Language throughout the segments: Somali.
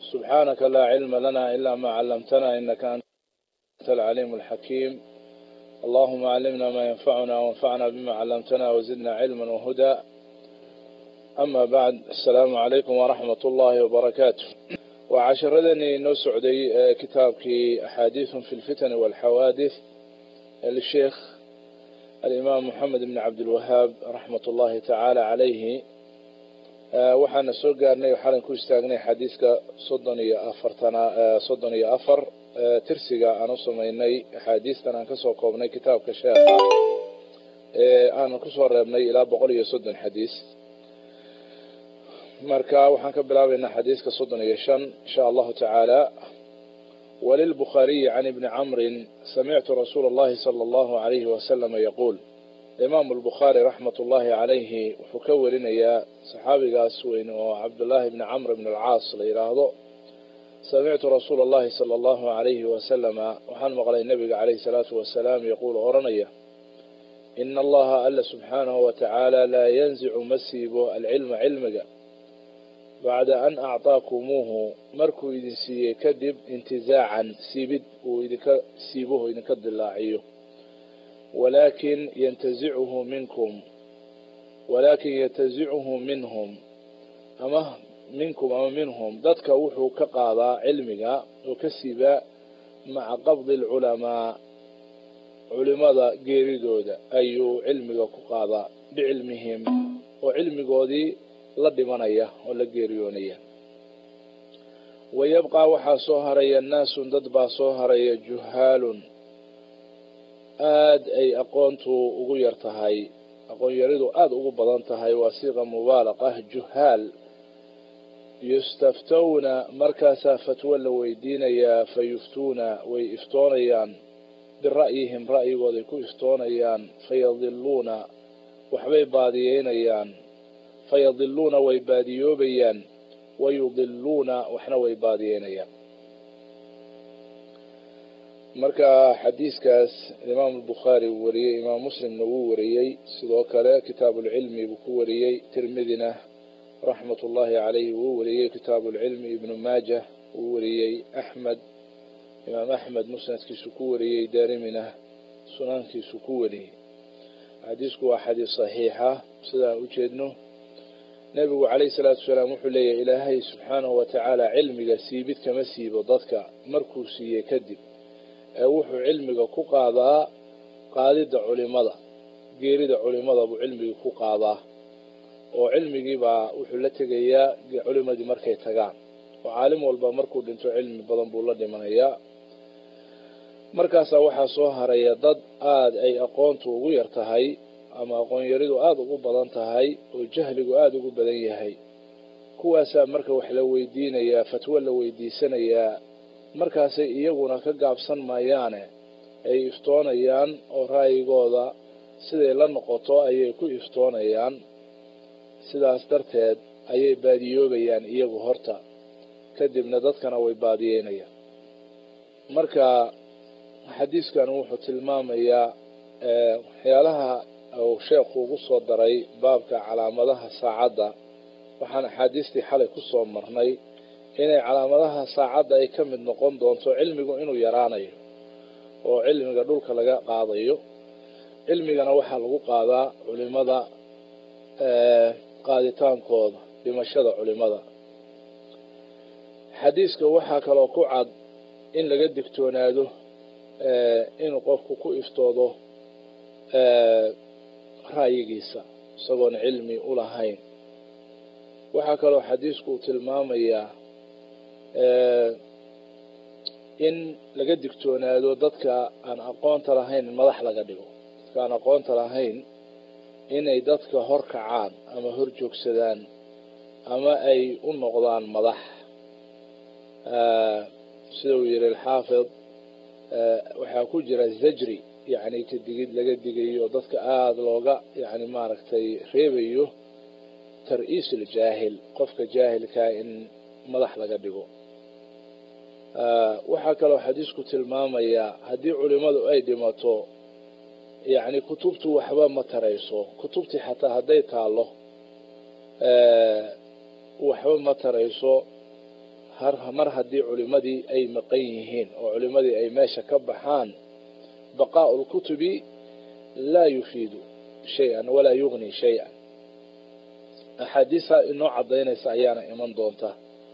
سبحانك لا علم لنا إلا ما علمتنا إنك أنت العليم الحكيم اللهم علمنا ما ينفعنا وانفعنا بما علمتنا وزدنا علما وهدى أما بعد السلام عليكم ورحمة الله وبركاته وعشردني نسعدي كتابك أحاديث في الفتن والحوادث للشيخ الإمام محمد بن عبد الوهاب رحمة الله تعالى عليه waxaana soo gaarnay waxaanan ku istaagnay xadiiska soddon iyo afartana soddon iyo afar tirsiga aan u samaynay axaadiistan aan kasoo koobnay kitaabka sheekha ee aanan kusoo reebnay ilaa boqol iyo soddon xadiis marka waxaan ka bilaabaynaa xadiiska soddon iyo shan insha allahu tacaala walilbukhaariyi can ibni camrin samictu rasuula اllahi salى allahu alayhi wasalama yaquul imaamu albukhaari raxmat ullaahi calayhi wuxuu ka warinayaa saxaabigaas weyn oo cabdullaahi bni camr bn alcaas la yidhaahdo samictu rasuula allahi sala allahu alayhi wasalama waxaan maqlay nebiga calayhi salaatu wasalaam yaquul odhanaya ina allaha alla subxaanahu wa tacaala laa yanzicu ma siibo alcilma cilmiga bacda an actaakumuuhu markuu idin siiyey kadib intizaacan siibid uu idinka siibuhu idinka dilaaciyo walaakin yantazicuhu minkum walaakin yantazicuhu minhum ama minkum ama minhum dadka wuxuu ka qaadaa cilmiga oo ka siibaa maca qabdi alculamaa culimada geeridooda ayuu cilmiga ku qaadaa bicilmihim oo cilmigoodii la dhimanaya oo la geeriyoonaya wayabqaa waxaa soo haraya naasun dad baa soo haraya juhaalun aada ay aqoontu ugu yar tahay aqoon yaridu aada ugu badan tahay waa siiqa mubaalaqa ah juhaal yustaftawna markaasaa fatwo la weydiinayaa fa yuftuuna way iftoonayaan bira'yihim ra'yigooday ku iftoonayaan fayadiluuna waxbay baadiyeynayaan fayadiluuna way baadiyoobayaan wayudiluuna waxna way baadiyeynayaan marka xadiiskaas imaam albukhaari uu wariyey imaam muslimna wuu wariyey sidoo kale kitaabuulcilmi buu ku wariyey tirmidina raxmat ullaahi calayhi wuu wariyey kitaabuulcilmi ibnu maajah wuu wariyey axmed imaam axmed musnadkiisu ku wariyey daarimina sunankiisu ku wariyey xadiisku waa xadiis saxiixa sidaan u jeedno nebigu calayhi salaatu wasalaam wuxuu leeyahay ilaahay subxaanahu wa tacaala cilmiga siibid kama siibo dadka markuu siiyey kadib ee wuxuu cilmiga ku qaadaa qaadidda culimada geerida culimada buu cilmigii ku qaadaa oo cilmigiibaa wuxuu la tegayaa culimadii markay tagaan oo caalim walba markuu dhinto cilmi badan buu la dhimanayaa markaasaa waxaa soo haraya dad aada ay aqoontu ugu yar tahay ama aqoon yaridu aada ugu badan tahay oo jahligu aada ugu badan yahay kuwaasaa marka wax la weydiinayaa fatwo la weydiisanayaa markaasay iyaguna ka gaabsan maayaane ay iftoonayaan oo ra'yigooda siday la noqoto ayay ku iftoonayaan sidaas darteed ayay baadiyoobayaan iyagu horta kadibna dadkana way baadiyeynayaan marka xadiiskan wuxuu tilmaamayaa waxyaalaha uu sheekhu ugu soo daray baabka calaamadaha saacadda waxaan axaadiistii xalay ku soo marnay inay calaamadaha saacadda ay ka mid noqon doonto cilmigu inuu yaraanayo oo cilmiga dhulka laga qaadayo cilmigana waxaa lagu qaadaa culimada qaaditaankooda dhimashada culimada xadiiska waxaa kaloo ku cad in laga digtoonaado inuu qofku ku iftoodo ra'yigiisa isagoon cilmi u lahayn waxaa kaloo xadiisku uu tilmaamayaa in laga digtoonaado dadka aan aqoonta lahayn in madax laga dhigo dadka aan aqoonta lahayn inay dadka hor kacaan ama hor joogsadaan ama ay u noqdaan madax sida uu yihi alxaafid waxaa ku jira zajri yani ka digid laga digayo dadka aada looga yani maaragtay reebayo tar-iis aljaahil qofka jaahilkaa in madax laga dhigo waxaa kaloo xadiisku tilmaamayaa haddii culimadu ay dhimato yacni kutubtu waxba ma tarayso kutubtii xataa hadday taallo waxba ma tarayso mar haddii culimadii ay maqan yihiin oo culimadii ay meesha ka baxaan baqaa'u lkutubi laa yufiidu shay-an walaa yugni shay-an axaadiisa inoo cadaynaysa ayaana iman doonta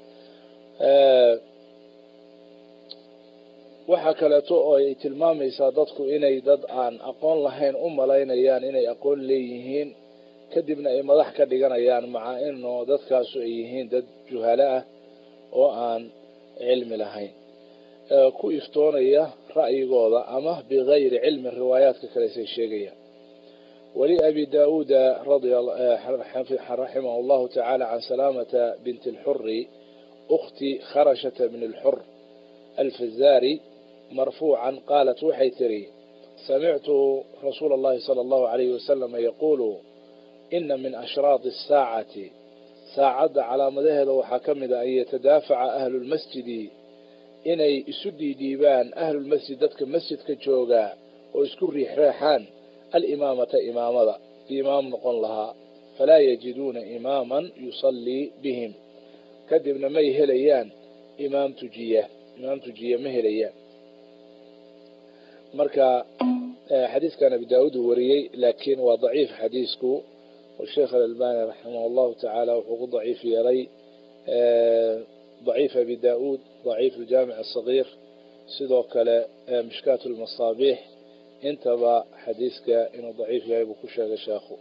waxaa kaleeto oo ay tilmaamaysaa dadku inay dad aan aqoon lahayn u malaynayaan inay aqoon leeyihiin kadibna ay madax ka dhiganayaan maca inoo dadkaasu ay yihiin dad juhalo ah oo aan cilmi lahayn ku iftoonaya ra'yigooda ama bigayri cilmi riwaayaadka kaleesay sheegayaan wali abi daauuda raximah allahu tacaala can salaamata binti lxuri ukhti kharashata bn lxur alfazaari marfuucan qaalat waxay tiri samictu rasuula اllahi salى اllahu alayh wasalama yaquulu ina min ashraadi الsaacati saacadda calaamadaheeda waxaa ka mid a an yatadaafaca ahlu lmasjidi inay isu dhiidhiibaan ahlulmasjid dadka masjidka joogaa oo isku riixreexaan alimaamata imaamada kii imaam noqon lahaa falaa yajiduuna imaaman yusallii bihim kadibna may helayaan imaam tujiya imaam tujiya ma helayaan marka xadiiskan abi daauud uu wariyey laakiin waa daciif xadiisku sheekh alalbani raximah allahu tacaala wuxuu ku daciif yeelay daciif abi daauud daciif aljaamic asagiir sidoo kale mishkaat lmasaabiix intaba xadiiska inuu daciif yahay buu ku sheegay sheekhu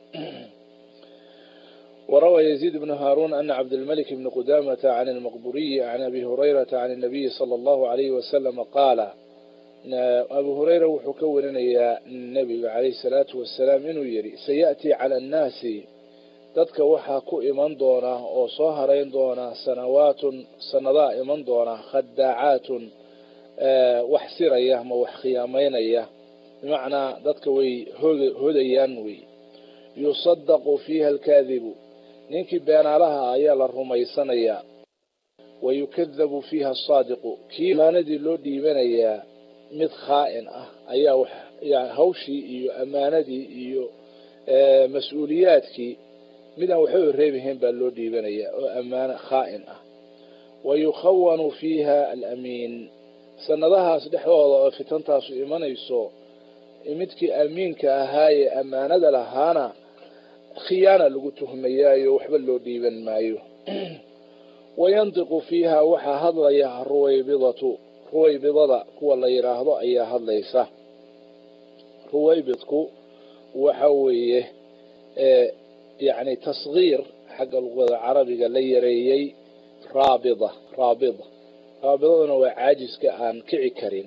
وروى يزيد بن هارون أن عبد الملك بن قدامة عن المقبوري عن أبي هريرة عن النبي صلى الله عليه وسلم قال أبو هريرة وحكورنا يا النبي عليه الصلاة والسلام إنه يري سيأتي على الناس dadka waxaa ku iman doona oo soo harayn doona sanawaatun sanadaa iman doona khadaacaatun wax siraya ama wax khiyaamaynaya bimacnaa dadka way hodayaan wey yusadaqu fiiha alkaadibu ninkii beenaalaha ayaa la rumaysanayaa wa yukadabu fiiha asaadiqu kii amaanadii loo dhiibanayaa mid khaa'in ah ayaa hawshii iyo ammaanadii iyo mas-uuliyaadkii midaan waxba reebihayn baa loo dhiibanayaa oo ammaano khaa'in ah wa yukhawanu fiiha alamiin sanadahaas dhexdooda oo fitantaasu imanayso midkii amiinka ahaayee ammaanada lahaana khiyaana lagu tuhmayaayo waxba loo dhiiban maayo wayantiqu fiiha waxaa hadlaya ruwaybidatu ruwaybidada kuwa la yidhaahdo ayaa hadlaysa ruwaybidku waxa weeye yani tasgiir xagga luqada carabiga la yareeyey raabida raabida raabidaduna waa caajiska aan kici karin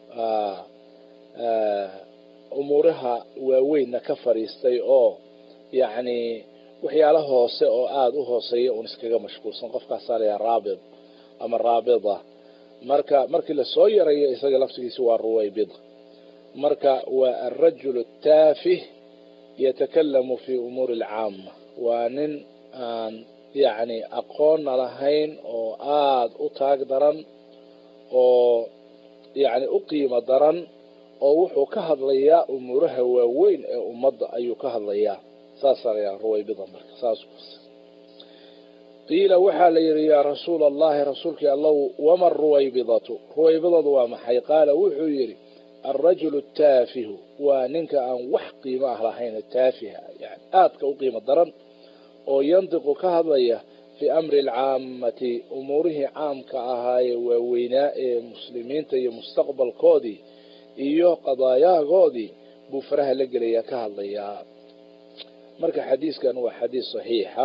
umuuraha waaweynna ka fadhiistay oo yacni waxyaala hoose oo aada u hooseeya un iskaga mashquulsan qofkaasaa layaha raabid ama raabida marka markii lasoo yarayo isaga laftigiisa waa ruwaybida marka waa alrajul taafih yatakalamu fi umuuri alcaama waa nin aan yacni aqoonna lahayn oo aada u taag daran oo yacni u qiimo daran oo wuxuu ka hadlayaa umuuraha waaweyn ee ummadda ayuu ka hadlayaa saasaa layaha ruwaybida marka saas qiila waxaa la yidhi yaa rasuula allahi rasuulkii allow wama ruwaybidatu ruwaybidadu waa maxay qaala wuxuu yidhi alrajulu taafihu waa ninka aan wax qiimo ah lahayn taafiha yani aadka u qiimo daran oo yantiqu ka hadlaya fii amri alcaamati umuurihii caamka ahaayee waaweynaa ee muslimiinta iyo mustaqbalkoodii iyo qadaayaagoodii buu faraha la gelayaa ka hadlayaa marka xadiiskan waa xadiis saxiixa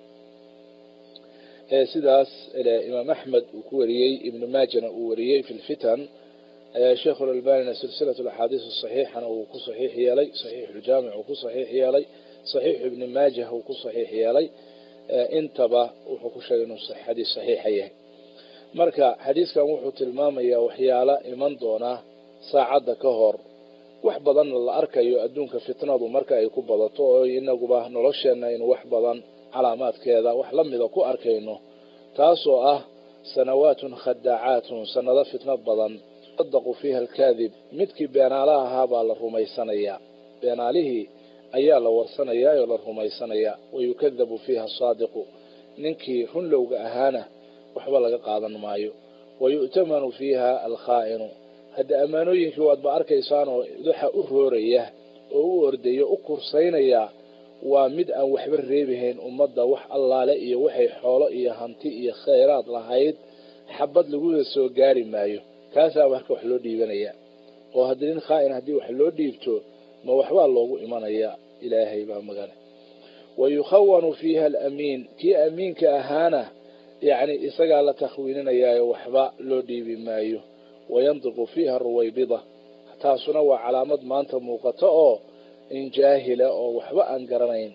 sidaas imaam axmed uu ku wariyey ibnu maajana uu wariyey fi lfitan sheekh alalbanina silsilat axaadiis saxiixana uu ku saxiix yeelay saxiix ljaamic uu ku saxiix yeelay saxiix ibni maajah uu ku saxiix yeelay intaba wuxuu ku sheegay inuu xadiis saxiixa yahay marka xadiiskan wuxuu tilmaamayaa waxyaala iman doona saacadda ka hor wax badanna la arkayo adduunka fitnadu marka ay ku badato oo inaguba nolosheenna aynu wax badan calaamaadkeeda wax la mida ku arkayno taasoo ah sanawaatun khadaacaatun sanado fitnad badan sadaqu fiiha alkaadib midkii beenaalaha ahaa baa la rumaysanayaa beenaalihii ayaa la warsanayaa oo la rumaysanayaa wayukadabu fiiha asaadiqu ninkii runlowga ahaana waxba laga qaadan maayo wa yu'tamanu fiiha alkhaa'inu hadda ammaanooyinkii waadba arkaysaan oo waxa u rooraya oo u ordaya u kursaynaya waa mid aan waxba reebihayn ummadda wax allaale iyo waxay xoolo iyo hanti iyo khayraad lahayd xabad laguda soo gaari maayo kaasaa marka wax loo dhiibanaya oo haddii nin khaa'in haddii wax loo dhiibto ma waxbaa loogu imanaya ilaahay baa magale wa yukhawanu fiiha alamiin kii amiinka ahaana yacni isagaa la takhwiininayaayo waxba loo dhiibi maayo wayandiqu fiiha ruwaybida taasuna waa calaamad maanta muuqato oo in jaahila oo waxba aan garanayn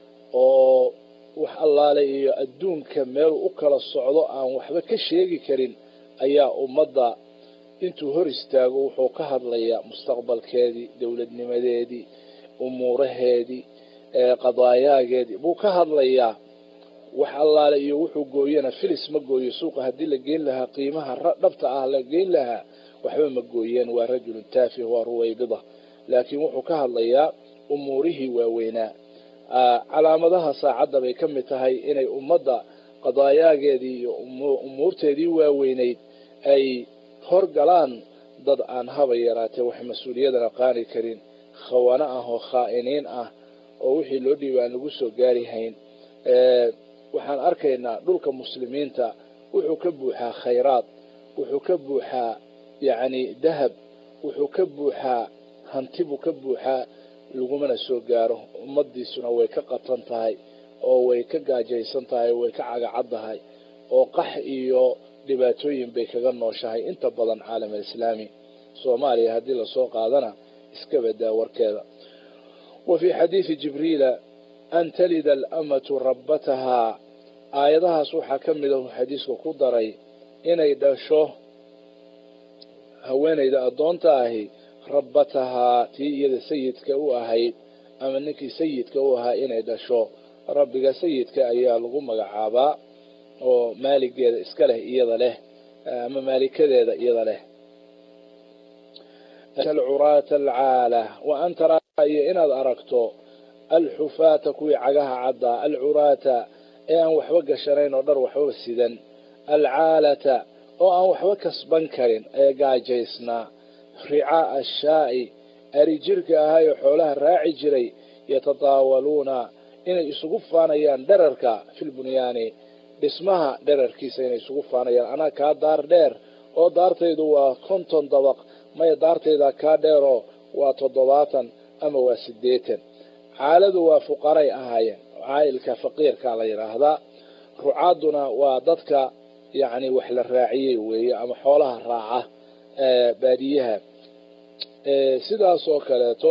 oo wax allaale iyo adduunka meelu u kala socdo aan waxba ka sheegi karin ayaa ummadda intuu hor istaago wuxuu ka hadlayaa mustaqbalkeedii dowladnimadeedii umuuraheedii qadaayaageedii buu ka hadlayaa wax allaale iyo wuxuu gooyana filis ma gooyo suuqa haddii la geyn lahaa qiimaha dhabta ah la geyn lahaa waxba ma gooyeen waa rajulun taafih waa ruwaybida laakiin wuxuu ka hadlayaa umuurihii waaweynaa calaamadaha saacadda bay ka mid tahay inay ummadda qadaayaageedii iyo umuurteedii waaweynayd ay horgalaan dad aan haba yaraatee wax mas-uuliyadana qaani karin khawaano ah oo khaa'iniin ah oo wixii loo dhiiba aan lagu soo gaari hayn waxaan arkaynaa dhulka muslimiinta wuxuu ka buuxaa khayraad wuxuu ka buuxaa yacni dahab wuxuu ka buuxaa hanti buu ka buuxaa lagumana soo gaaro ummadiisuna way ka qatan tahay oo way ka gaajaysan tahay way ka cagacad tahay oo qax iyo dhibaatooyin bay kaga nooshahay inta badan caalam alislaami soomaaliya haddii lasoo qaadana iska badaa warkeeda wa fii xadiidi jibriila an talida alamatu rabbatahaa aayadahaas waxaa ka mid ahu xadiiska ku daray inay dhasho haweenayda addoonta ahi rabbatahaa tii iyada sayidka u ahayd ama ninkii sayidka u ahaa inay dhasho rabbiga sayidka ayaa lagu magacaabaa oo maaligeeda iska leh iyada leh ama maalikadeeda iyada leh alcuraata alcaala wa an taraa iyo inaad aragto alxufaata kuwii cagaha caddaa alcuraata ee aan waxba gashanayn oo dhar waxbaba sidan alcaalata oo aan waxba kasban karin ee gaajaysnaa ricaa ashaa'i ari jirka ahaayoo xoolaha raaci jiray yatataawaluuna inay isugu faanayaan dherarka filbunyaani dhismaha dherarkiisa inay isugu faanayaan anaa kaa daar dheer oo daartaydu waa konton dabaq maya daartayda kaa dheeroo waa toddobaatan ama waa siddeetan caaladu waa fuqaray ahaayeen caa'ilka faqiirka la yidhaahdaa rucaaduna waa dadka yacni wax la raaciyey weeye ama xoolaha raaca baadiyaha sidaas oo kaleeto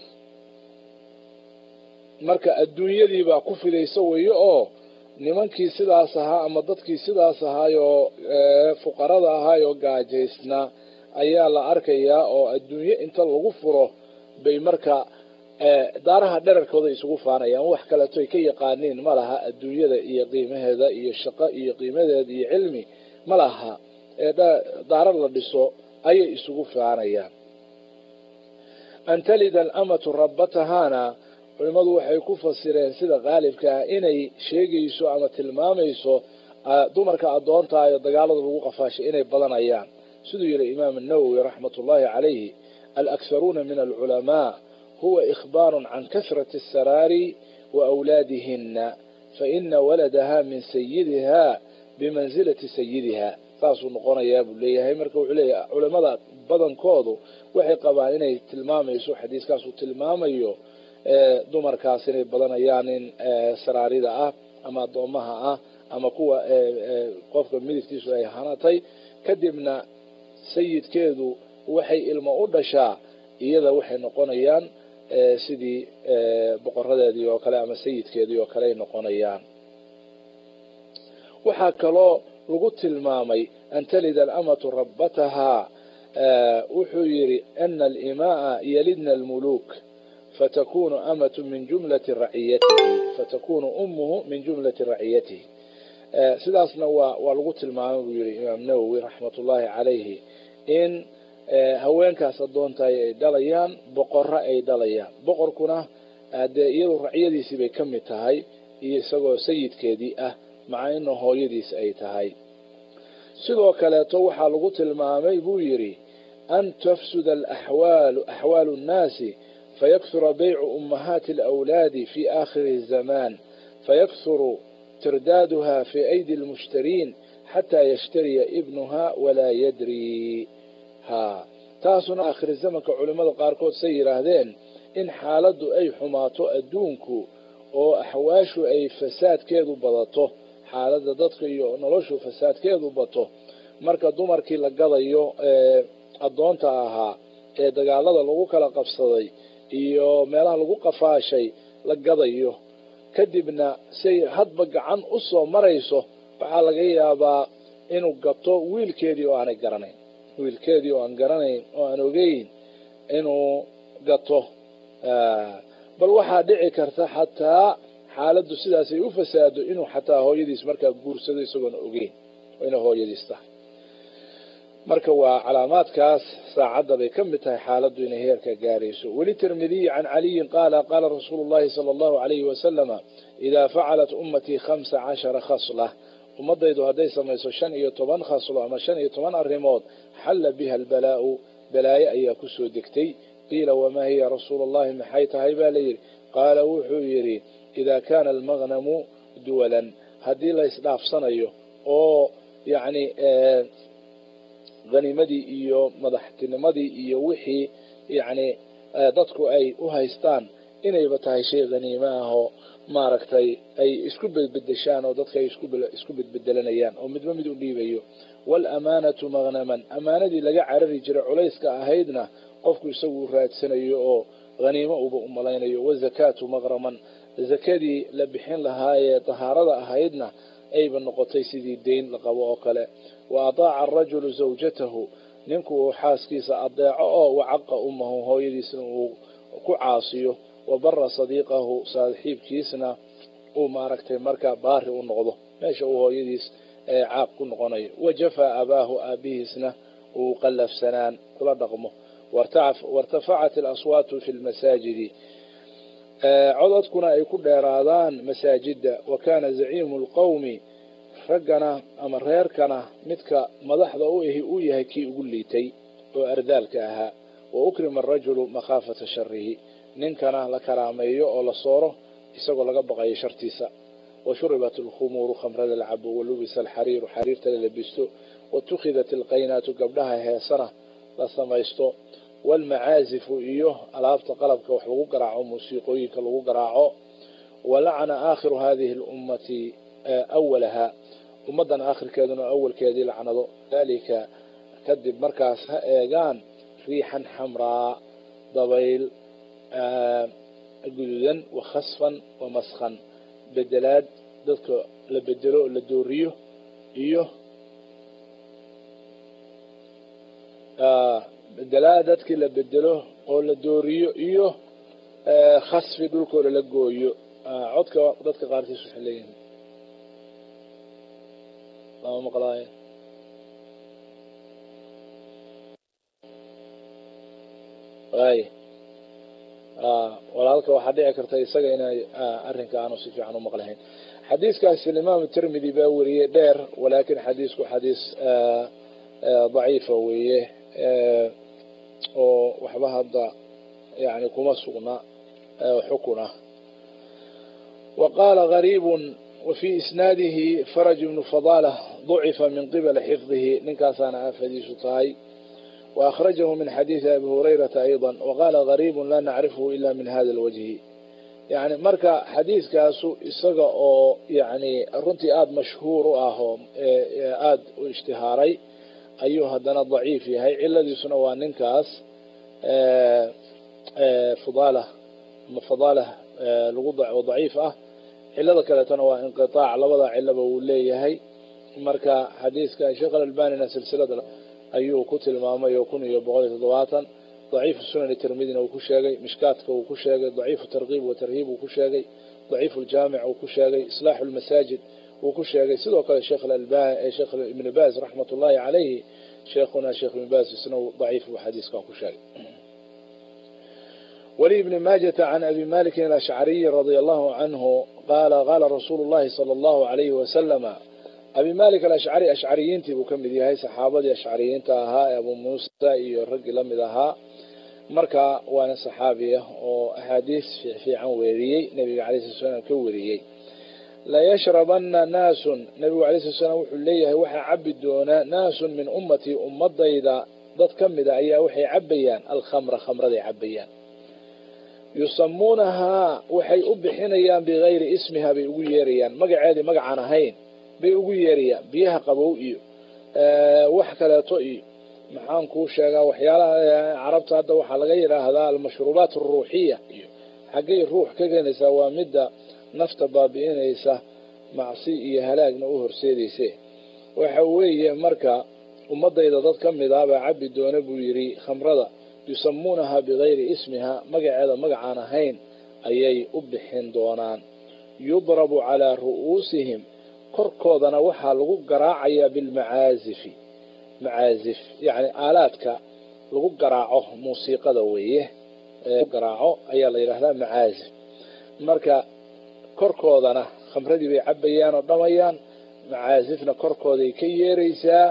marka adduunyadiibaa ku fidaysa weeye oo nimankii sidaas ahaa ama dadkii sidaas ahaayoo fuqarada ahaayoo gaajaysnaa ayaa la arkayaa oo adduunye inta lagu furo bay marka daaraha dherarkooda isugu faanayaan wax kaleeto ay ka yaqaaniin ma laha adduunyada iyo qiimaheeda iyo shaqo iyo qiimadeeda iyo cilmi ma laha daara la dhiso ayay isugu faanayaan an talida alamatu rabbatahaana culimmadu waxay ku fasireen sida qaalibka ah inay sheegayso ama tilmaamayso dumarka addoontaayo dagaalada lagu qafaashay inay badanayaan siduu yihi imaam الnawowi raxmat ullahi calayhi alakharuuna min alculamaa huwa ikhbaaru can kasrati الsaraari wa awlaadihina faina waladaha min sayidiha bimansilati sayidiha saasuu noqonayaa buu leeyahay marka wuxuu leeyahay culamada badankoodu waxay qabaan inay tilmaamayso xadiiskaasuu tilmaamayo dumarkaas inay badanayaan in saraarida ah ama addoomaha ah ama kuwa qofka midigtiisu ay hanatay kadibna sayidkeedu waxay ilmo u dhashaa iyada waxay noqonayaan sidii boqoradeedii oo kale ama sayidkeedii oo kale ay noqonayaan waxaa kaloo lagu tilmaamay an talida alamatu rabbatahaa wuxuu yidhi ana alimaaa yalidna almuluuk fatakunu amatu min jumlati raciyatihi fatakunu ummuhu min jumlati raciyatihi sidaasna waa waa lagu tilmaamay buu yihi imaam nawowi raxmat ullaahi calayhi in haweenkaas addoontahay ay dhalayaan boqorro ay dhalayaan boqorkuna dee iyadu raciyadiisii bay ka mid tahay iyo isagoo sayidkeedii ah maca ina hooyadiis ay tahay sidoo kaleeto waxaa lagu tilmaamay buu yidhi an tafsuda alaxwaalu axwaalu nnaasi fayakhura baycu ummahaati alawlaadi fi aakhiri zamaan fayakhuru tirdaaduha fi aydi almushtariin xataa yashtariya ibnuha walaa yadri ha taasuna aakhiri zamanka culimmada qaarkood say yidhaahdeen in xaaladdu ay xumaato adduunku oo axwaashu ay fasaadkeedu badato xaaladda dadka iyo noloshu fasaadkeedu bato marka dumarkii la gadayo ee addoonta ahaa ee dagaalada lagu kala qabsaday iyo meelaha lagu qafaashay la gadayo kadibna say hadba gacan u soo marayso waxaa laga yaabaa inuu gato wiilkeedii oo aanay garanayn wiilkeedii oo aan garanayn oo aan ogeyn inuu gato bal waxaa dhici karta xataa xaaladdu sidaasay u fasaado inuu xataa hooyadiis markaa guursado isagoona ogeyn ina hooyadiis tahay marka waa calaamaadkaas saacadda bay ka mid tahay xaaladdu inay heerka gaarayso weli tirmidiy can caliyin qaala qaala rasuulu llahi sala allahu alayhi wasalama idaa facalat ummatii khamsa cashara khasla ummadaydu hadday samayso shan iyo toban khaslo ama shan iyo toban arrimood xalla biha albalaa'u balaaye ayaa kusoo degtay qiila wamaa hiya rasuulu allahi maxay tahay baa layidhi qaala wuxuu yidhi idaa kaana almagnamu duwalan haddii la isdhaafsanayo oo yacni hanimadii iyo madaxtinimadii iyo wixii yacni dadku ay u haystaan inayba tahay shay haniimo ah oo maaragtay ay isku bedbedeshaan oo dadka ay isku bedbedelanayaan oo midba mid u dhiibayo waalamaanatu magnaman amaanadii laga carari jiray culayska ahaydna qofku isagu u raadsanayo oo haniimo uba u malaynayo wazakaatu maqraman zakadii la bixin lahaayee dahaarada ahaydna ayba noqotay sidii deyn la qabo oo kale wa ataaca arajulu zawjatahu ninku uu xaaskiisa adeeco oo wacaqa ummahu hooyadiisna uu ku caasiyo wa bara sadiiqahu saaxiibkiisna uu maaragtay markaa baari u noqdo meesha uu hooyadiis caaq ku noqonayo wa jafaa abaahu aabihiisna uu qallafsanaan kula dhaqmo wartafacat alaswaatu fi lmasaajidi cododkuna ay ku dheeraadaan masaajida wa kaana zaciimu lqowmi raggana ama reerkana midka madaxda u ahi uu yahay kii ugu liitay oo ardaalka ahaa wa ukrima arajulu makhaafata sharihi ninkana la karaameeyo oo la sooro isagoo laga baqayo shartiisa wa shuribat alkhumuuru khamrada la cabo wa lubisa alxariiru xariirta la labisto watukhidat alqaynaatu gabdhaha heesana la samaysto waalmacaazifu iyo alaabta qalabka wax lagu garaaco muusiiqooyinka lagu garaaco walacana aakhiru hadihi lummati awalaha ummaddan aakhirkeeduna awalkeedii lacnado dalika kadib markaas ha eegaan riixan xamraa dabayl guduudan wa khasfan wa maskhan bedelaad dadka la bedelo oo la dooriyo iyo bedelaad dadkii la bedelo oo la dooriyo iyo khasfi dhulkooda la gooyo codka dadka qaarkiis waxay leeyihin lama maqlaayo ay walaalka waxaa dhici karta isaga inay arrinka aanu si fiican u maqlahayn xadiiskaasi imaam tirmidi baa weriyey dheer walaakin xadiisku xadiis daciifa weeye oo waxba hadda yani kuma sugna xukuna wa qaala gariib wafii isnaadihi faraj ibnu fadala ضucifa min qibali xifdihi ninkaasaana aafadiisu tahay وأخرجه من حديث أبي هريرة أيضا وقال غريب لا نعرفه إلا من هذا الوجه يعني مركا حديث كاسو إساقا أو يعني رنتي آد مشهور آهو آد اشتهاري أيها دنا ضعيف هاي إلا دي سنوان ننكاس فضالة فضالة لغضع وضعيف أه إلا ذكرة تنوى انقطاع لبضع إلا بولي هاي مركا حديث كان شغل الباننا سلسلة ayuu ku tilmaamay oo kun iyo boqol iyo toddobaatan daciifu sunani tirmidina uu ku sheegay mishkaadka uu ku sheegay daciifu tarkiib wa tarhiib uu ku sheegay daciifu ljaamic uu ku sheegay islaaxu lmasaajid uu ku sheegay sidoo kale sheekh albani sheekh ibn baaz raxmat ullahi calayhi sheekhuna sheekh ibn baaz isna daciif buu xadiiska ku sheegay ولي بن ماجة عن أبي مالك الأشعري رضي الله عنه قال قال رسول الله صلى الله عليه وسلم abi malik alashcari ashcariyiintii buu ka mid yahay saxaabadii ashcariyiinta ahaa ee abu muusa iyo raggii la mid ahaa marka waana saxaabi ah oo axaadiis fiican weeriyey nebiga alay slat slam ka weriyey layashrabana naasun nebigu alay slat slam wuxuu leeyahay waxaa cabi doonaa naasun min ummatii ummadayda dad ka mida ayaa waxay cabayaan alkhamra khamraday cabayaan yusamuunahaa waxay u bixinayaan bigayri ismiha bay ugu yeerayaan magaceedii magacaan ahayn bay ugu yeerayaan biyaha qabow iyo wax kaleeto iyo maxaan kuu sheegaa waxyaalaha carabta hadda waxaa laga yidhaahdaa almashruubaat aruuxiya iyo xaggay ruux ka keenaysaa waa midda nafta baabi'inaysa macsi iyo halaagna u horseedayse waxa weeye marka ummadayda dad ka mid ah baa cabi doona buu yidhi khamrada yusamuunahaa bigayri ismiha magaceeda magacaan ahayn ayay u bixin doonaan yudrabu calaa ru'uusihim korkoodana waxaa lagu garaacayaa bilmacaazifi macaazif yacni aalaadka lagu garaaco muusiiqada weeye garaaco ayaa la yidhahdaa macaazif marka korkoodana khamradii bay cabayaan oo dhamayaan macaazifna korkooday ka yeeraysaa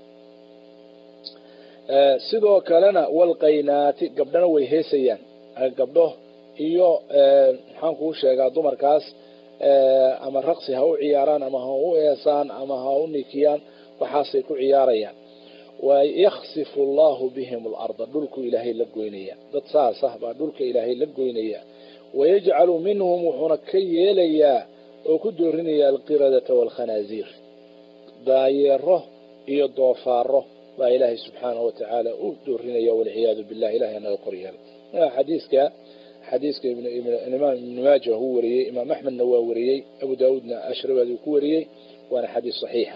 sidoo kalena walqaynaati gabdhana way heesayaan gabdho iyo maxaan kuu sheegaa dumarkaas ama raqsi ha u ciyaaraan ama ha u eesaan ama ha u nikiyaan waxaasay ku ciyaarayaan wayaksifu allahu bihim alarda dhulku ilaahay la goynaya dad saas ah baa dhulka ilaahay la goynaya wayajcalu minhum wuxuuna ka yeelayaa oo ku doorinaya alqiradata waalkhanaaziir daayeero iyo doofaaro baa ilaahay subxaanahu watacaala u doorinaya walciyaadu billah ilahay naga koryeela xadiiska xadiiska imaam ibnu maaja uu wariyey imaam axmedna waa wariyey abu daawuudna ashrabaad uu ku wariyey waana xadiis saxiixa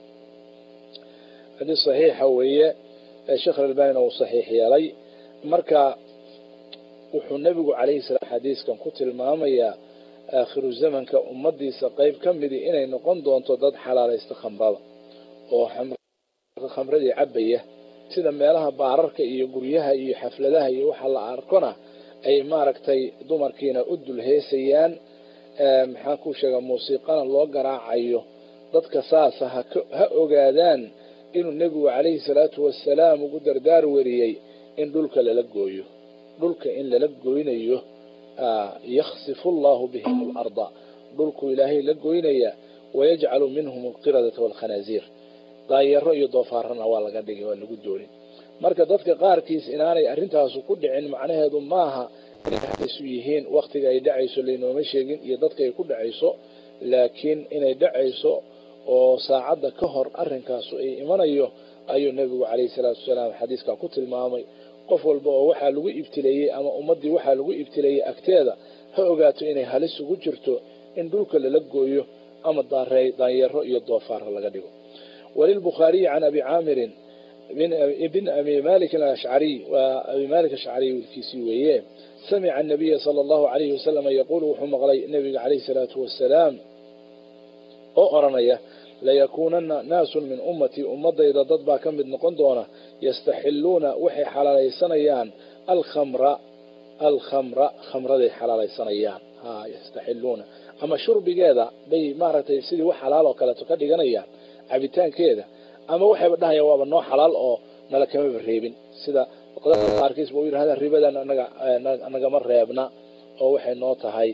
xadiis saxiixa weeye sheekh albanina uu saxiix yeelay marka wuxuu nebigu calayhi salaam xadiiskan ku tilmaamayaa aakhiru zamanka ummadiisa qeyb ka midi inay noqon doonto dad xalaalaysta khamrada oo khamradii cabaya sida meelaha baararka iyo guryaha iyo xafladaha iyo waxa la arkona ay maaragtay dumarkiina u dul heesayaan maxaan ku sheegaa muusiiqana loo garaacayo dadka saasa ha ogaadaan inuu nebigu calayhi salaatu wasalaam ugu dardaar weriyey in dhulka lala gooyo dhulka in lala goynayo yaksifu allahu bihim alarda dhulku ilaahay la goynaya wayajcalu minhum alqiradata waalkhanaaziir daayaro iyo doofaarana waa laga dhigay waa lagu doonin marka dadka qaarkiis inaanay arrintaasu ku dhicin macnaheedu maaha inay isu yihiin waktiga ay dhacayso laynooma sheegin iyo dadka ay ku dhacayso laakiin inay dhacayso oo saacadda ka hor arrinkaasu ay imanayo ayuu nebigu calayhi salaatu wasalaam xadiiskaa ku tilmaamay qof walba oo waxaa lagu ibtileeyey ama ummaddii waxaa lagu ibtileeyey agteeda ha ogaato inay halis ugu jirto in dhulka lala gooyo ama daanyaro iyo doofaara laga dhigo walilbukhaariyi can abi caamirin bn abi malik ashcariy waa abi malik ashcariy wiilkiisii weeye samica anabiya sala allahu alayhi wasalam yaquulu wuxuu maqlay nebiga calayhi salaatu wasalaam oo oranaya layakuunana naasun min ummatii ummadayda dad baa ka mid noqon doona yastaxiluuna waxay xalaalaysanayaan alkhamra alkhamra khamraday xalaalaysanayaan ha yastaxiluuna ama shurbigeeda bay maaragtay sidii wax xalaal oo kaleeto ka dhiganayaan cabitaankeeda ama waxayba dhahayaan waaba noo xalaal oo nala kamaba reebin sida qaarkiis ba u yidhahda ribadan anaga nagama reebna oo waxay noo tahay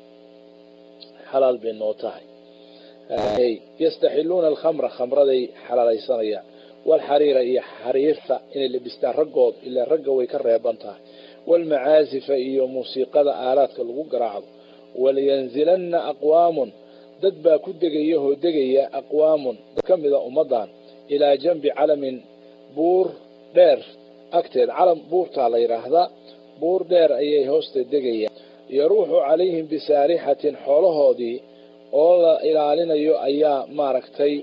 xalaal bay noo tahay yastaxiluuna alkhamra khamraday xalaalaysanayaan walxariira iyo xariirta inay labistaan raggood ilaa ragga way ka reeban tahay walmacaasifa iyo muusiiqada aalaadka lagu garaacdo waliyanzilanna aqwaamun dad baa ku degaya oo degaya aqwaamun dad ka mida ummaddan ilaa janbi calamin buur dheer agteed calam buurtaa la yidhaahdaa buur dheer ayay hoosta degayaan yaruuxu calayhim bisaarixatin xoolahoodii oo la ilaalinayo ayaa maaragtay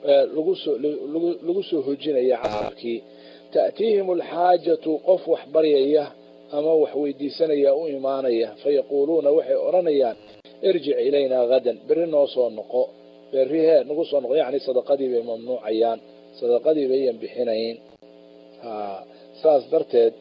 lagu soo hojinaya casarkii ta'tiihim alxaajatu qof wax baryaya ama wax weydiisanaya u imaanaya fayaquuluuna waxay odhanayaan irjic ilaynaa hadan berri noo soo noqo berri hee nagu soo noqo yacni sadaqadii bay mamnuucayaan sadaqadii bayan bixinayn ha saas darteed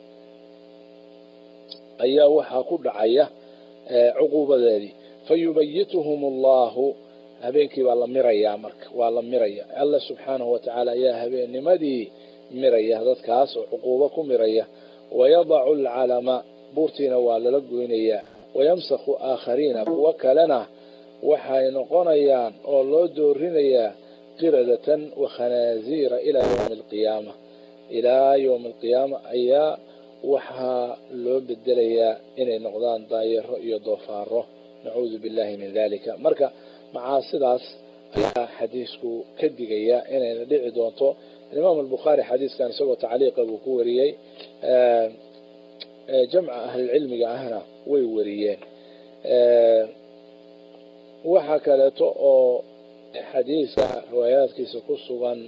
ayaa waxaa ku dhacaya cuquubadeedii fayubayituhum allahu habeenkii baa la mirayaa marka waa la miraya alla subxaanahu watacaala ayaa habeennimadii miraya dadkaas oo cuquubo ku miraya wayadacu alcalama buurtiina waa lala goynayaa wayamsakhu aakhariina kuwo kalena waxay noqonayaan oo loo doorinayaa qiradatan wa khanaasiira ilaa yowmi alqiyaama ilaa yowmi alqiyaama ayaa waxaa loo bedelayaa inay noqdaan daayaro iyo doofaaro nacuudu billahi min dalika marka macaasidaas ayaa xadiisku ka digaya inayna dhici doonto imaam albukhaari xadiiskan isagoo tacliiqa buu ku wariyey jamca ahlilcilmiga ahna way wariyeen waxaa kaleeto oo xadiiska riwaayaadkiisa ku sugan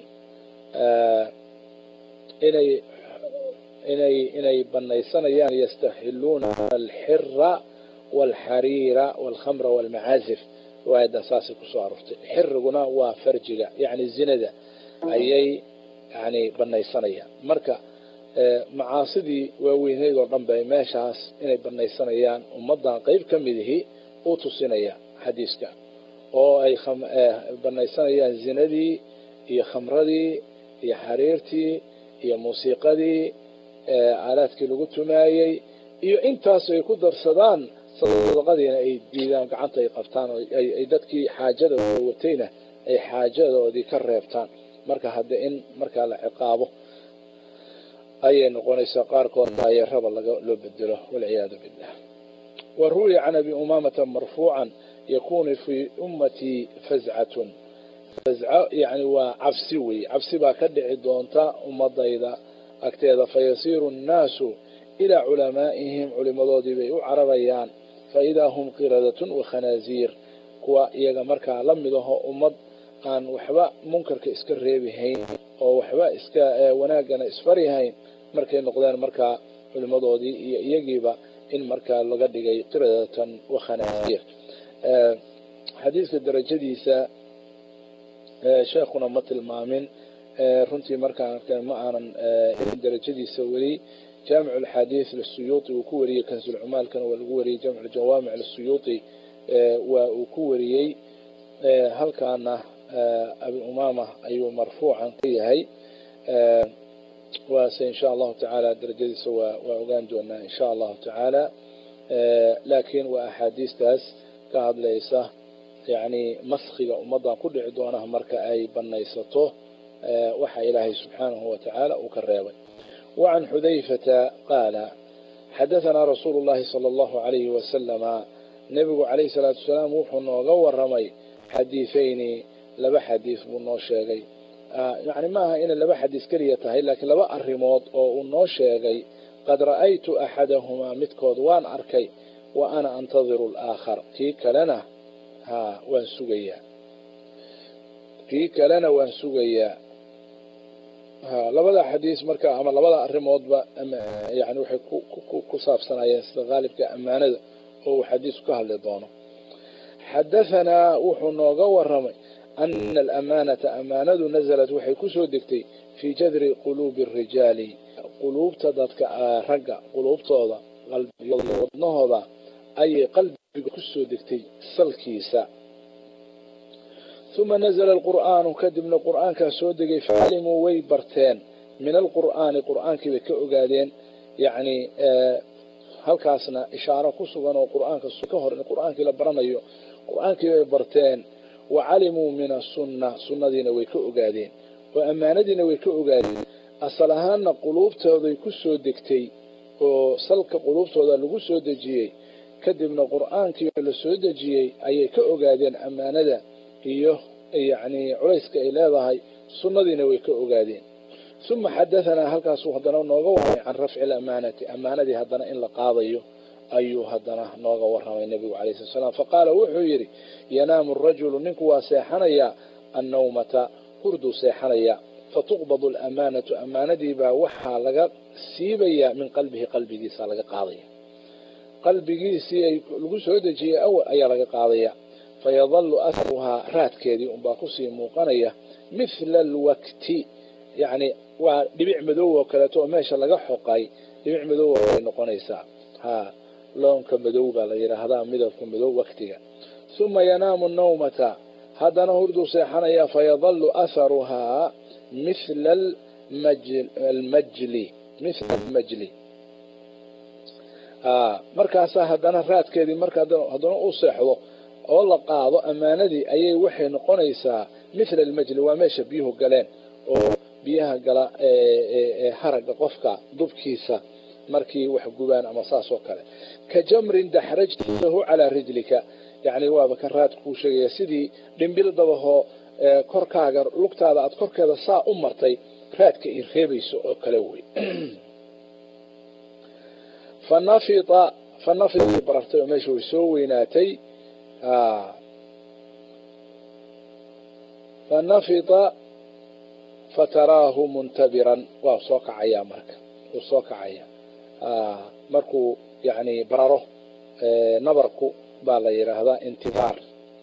inay inay inay banaysanayaan yastaxiluuna alxira walxariira walkhamra walmacaazif riwaayadan saasay kusoo aroortay xiriguna waa farjiga yani zinada ayay yani banaysanayaan marka macaasidii waaweyneyd oo dhan bay meeshaas inay banaysanayaan ummadan qeyb ka midihi u tusinaya xadiiska oo ay banaysanayaan zinadii iyo khamradii iyo xariirtii iyo muusiiqadii aalaadkii lagu tumaayey iyo intaas ay ku darsadaan sadaqadiina ay diidaan gacanta ay qabtaan ay dadkii xaajada watayna ay xaajadoodii ka reebtaan marka hadde in markaa la ciqaabo ayay noqonaysaa qaarkood daayaraba loo bedelo walciyaadu billah wa ruwiya can abi umaamata marfuucan yakunu fii ummatii fazcatun fazco yani waa cabsi wey cabsi baa ka dhici doonta ummadayda agteeda fayasiiru nnaasu ilaa culamaa'ihim culimadoodii bay u cararayaan faidaa hum qiradatun wa khanaasiir kuwa iyaga markaa la mid aho ummad aan waxba munkarka iska reebihayn oo waxba iska wanaagana isfarihayn markay noqdeen markaa culimadoodii iyo iyagiiba in markaa laga dhigay qiradatan wa khanaasiir xadiiska darajadiisa sheekhuna ma tilmaamin runtii markaan arkeen ma aanan darajadiisa weli jaamic alxaadiis lisuyuuti uu ku wariyey kansulcumaalkana waa lagu wariyey jamc jawaamic lisuyuuti waa uu ku wariyey halkaana abi umaama ayuu marfuucan ka yahay waase insha allahu tacaala darajadiisa waa waa ogaan doonaa insha allahu tacaala laakiin waa axaadiistaas ka hadlaysa yani maskiga ummadan ku dhici doona marka ay banaysato waxa ilaahay subxaanahu watacaala uu ka reebay wacan xudayfata qaala xadahanaa rasuulu llahi sala allahu alayhi wasalama nebigu calayhi salaatu wasalaam wuxuu nooga waramay xadiifayni laba xadiis buu noo sheegay yani maaha inay laba xadiis keliya tahay laakiin laba arrimood oo uu noo sheegay qad ra'aytu axadahumaa midkood waan arkay wa ana antadiru alaakhar kii kalena ha waan sugayaa kii kalena waan sugayaa ha labada xadiis marka ama labada arrimoodba yani waxay ku saabsanayeen sida qaalibka ammaanada oo uu xadiisku ka hadli doono xadahanaa wuxuu nooga waramay ana alamaanata amaanadu nazalat waxay kusoo degtay fii jadri quluubi arijaali quluubta dadka ragga quluubtooda wadnahooda ayay qalbiga kusoo degtay salkiisa uma nazla alqur'aanu kadibna qur'aankaa soo degay facalimuu way barteen min alqur'aani qur'aankii bay ka ogaadeen yani halkaasna ishaaro ku sugan oo qur'aanka ka hor in qur'aankii la baranayo qur'aankii bay barteen wa calimuu min asunna sunnadiina way ka ogaadeen oo ammaanadiina way ka ogaadeen asal ahaanna quluubtooday ku soo degtay oo salka quluubtooda lagu soo dejiyey kadibna qur'aankii la soo dejiyey ayay ka ogaadeen ammaanada iyo yani culayska ay leedahay sunnadiina way ka ogaadeen uma xadahanaa halkaasuu haddana nooga warramay can rafci lamaanati ammaanadii haddana in la qaadayo ayuu haddana nooga warramay nebigu alayh slat slam faqaala wuxuu yidhi yanaamu rajulu ninku waa seexanayaa annawmata hurduu seexanaya fatuqbadu alamaanatu ammaanadiibaa waxaa laga siibayaa min qalbihi qalbigiisa laga qaadaya qalbigiisii ay lagu soo dejiyey awal ayaa laga qaadaya fayadalu aharuhaa raadkeedii unbaa kusii muuqanaya mithla alwakti yani waa dhibic madow oo kaleeto oo meesha laga xoqay dhibic madow ay noqonaysaa ha loonka madow baa la yidhaahdaa midabka madow waktiga uma yanaamu nawmata haddana hurduu seexanaya fayadalu atharuhaa mithla almajli mithla almajli markaasaa haddana raadkeedii marka haddana uu seexdo oo la qaado ammaanadii ayay waxay noqonaysaa mithla almajli waa meesha biyuhu galeen oo biyaha gala haraga qofka dubkiisa markii wax gubaan ama saas oo kale ka jamrin daxrajtahu calaa rijlika yani waaba kan raad kuu sheegaya sidii dhimbil dabahoo korkaaga lugtaada aad korkeeda saa u martay raadka i reebayso oo kale wey fanafita fanafita barartay oo meesha way soo weynaatay fanafita fataraahu muntabiran waa soo kacayaa marka wuu soo kacaya markuu yani bararo nabarku baa la yidhaahdaa intidaar